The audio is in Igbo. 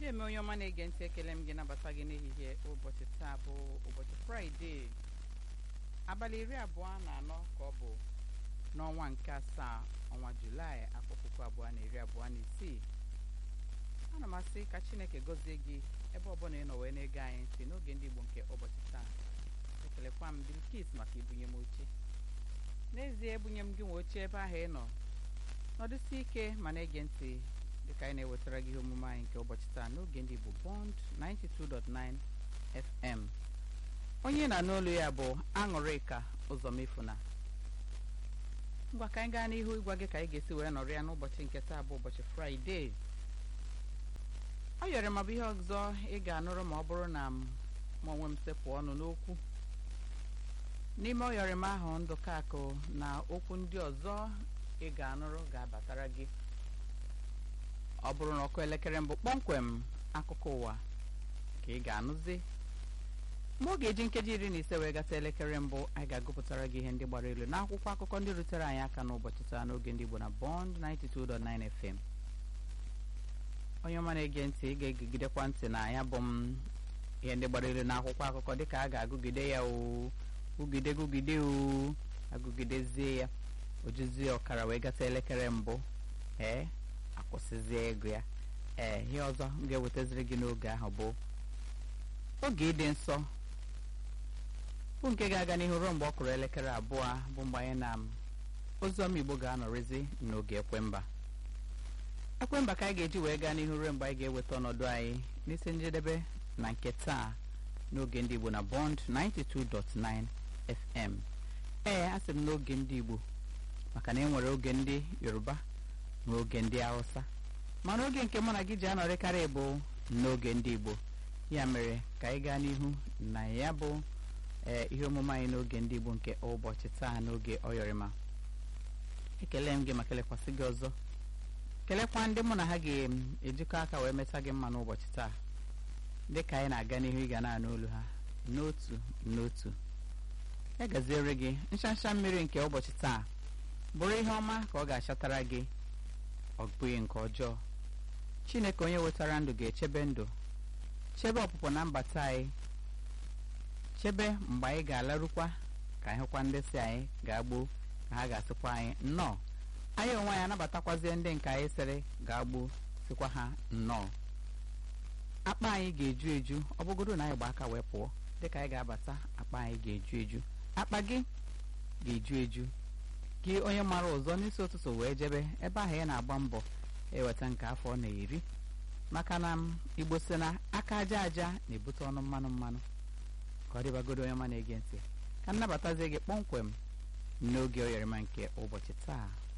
eme onye ọma na-ege ntị ekele m gị nabata gị n'ehihie ụbọchị taa bụ ụbọchị fraịde abalị iri abụọ na anọ ka ọ bụ n'ọnwa nke asaa ọnwa julaị afọ puku abụọ na iri abụọ na isii ana m asị ka chineke gọzie gị ebe ọbụla ị nọ wee na-ege anyị ntị n'oge ndị igbo nke ụbọchị taa ekelekwa m bilkis maka ibunye m oche n'ezie ebunye m gị nwe oche ebe ahụ ị nọ nọdụsi ike ma na-ege ntị dịka anyị na-ewetara gị ihe omume anyị nke ụbọchị taa n'oge ndị Igbo Bond 92.9 FM onye na n'olu ya bụ aṅụrịka ụzọmefuna ngwa ka anyị gaa n'ihu ịgwa gị ka anyị ga-esi wee nọrọ ya n'ụbọchị nke taa bụ ụbọchị fraịde ọ yọrọ ma bụ ihe ọzọ ị ga-anụrụ ma ọ bụrụ na m ma onwe m sepụ ọnụ n'okwu n'ime ọyọrịm ahụ ndụka akụ na okwu ndị ọzọ ị ga-anụrụ ga-abatara gị ọ bụrụ na ọkụ elekere mbụ kpọmkwem akụkọ ụwa ka ị ga-anụzi mgbe ọ ga-eji nkeji iri na ise wee gata elekere mbụ anyị ga-agụpụtara gị ihe ndị gbara elu n'akwụkwọ akụkọ ndị rutere anyị aka n'ụbọchị taa n'oge ndị Igbo na Bond 92.9 FM onye ọma na-ege ntị ị ga-egigidekwa ntị na ya bụ m ihe ndị gbara elu n'akwụkwọ akụkọ dịka a ga-agụgide ya o gụgide gụgide o agụgidezie ya ojuzie ọkara wee gata elekere mbụ ee akwụsịzie ego ya ee ihe ọzọ m ga-ewetaziri gị n'oge ahụ bụ oge ịdị nsọ bụ nke ga-aga n'ihu ruo mgbe ọ kụrụ elekere abụọ bụ mgbe anyị na oziọma igbo ga-anọrịzi n'oge ekwemba ekwemba ka anyị ga-eji wee gaa n'ihu ruo mgbe anyị ga-eweta ọnọdụ anyị n'isi njedebe na nke taa n'oge ndị igbo na bond 92.9 fm ee asị m n'oge ndị igbo maka na e nwere oge ndị yoruba n'oge ndị hausa mana oge nke mụ na gị ji anọrịkarị bụ n'oge ndị igbo ya mere ka anyị gaa n'ihu na ya bụ ee ihe omume anyị n'oge ndị igbo nke ụbọchị taa n'oge ọyọrịma ekele m gị ma kelekwasị gị ọzọ kelekwa ndị mụ na ha ga-ejikọ aka wee meta gị mma n'ụbọchị taa dị ka anyị na-aga n'ihu ị ga na-anụ olu ha n'otu n'otu ya gaziere gị nchansha mmiri nke ụbọchị taa bụrụ ihe ọma ka ọ ga-achatara gị ọ bụghị nke ọjọọ chineke onye wetara ndụ ga-echebe ndụ chebe ọpụpụ na mbata anyị chebe mgbe anyị ga-alarụkwa ka anyị hụkwa ndị si anyị ga-agbo ka ha ga-asịkwa anyị nnọọ anyị onwe anyị anabatakwazie ndị nke anyị sịrị ga-agbo sikwa ha nnọọ akpa anyị ga-eju eju ọ bụgodo na anyị gba aka wee pụọ dịka anyị ga-abata akpa anyị ga-eju eju akpa gị ga-eju eju gị onye mara ụzọ n'isi ụtụtụ wee jebe ebe ahụ ya na-agba mbọ eweta nke afọ ọ na-eri maka na igbo si na aka aja aja na-ebute ọnụ mmanụ mmanụ ka ọ dịbagodo onye ọma na-ege ntị ka nnabatazie gị kpọmkwem n'oge oyarịma nke ụbọchị taa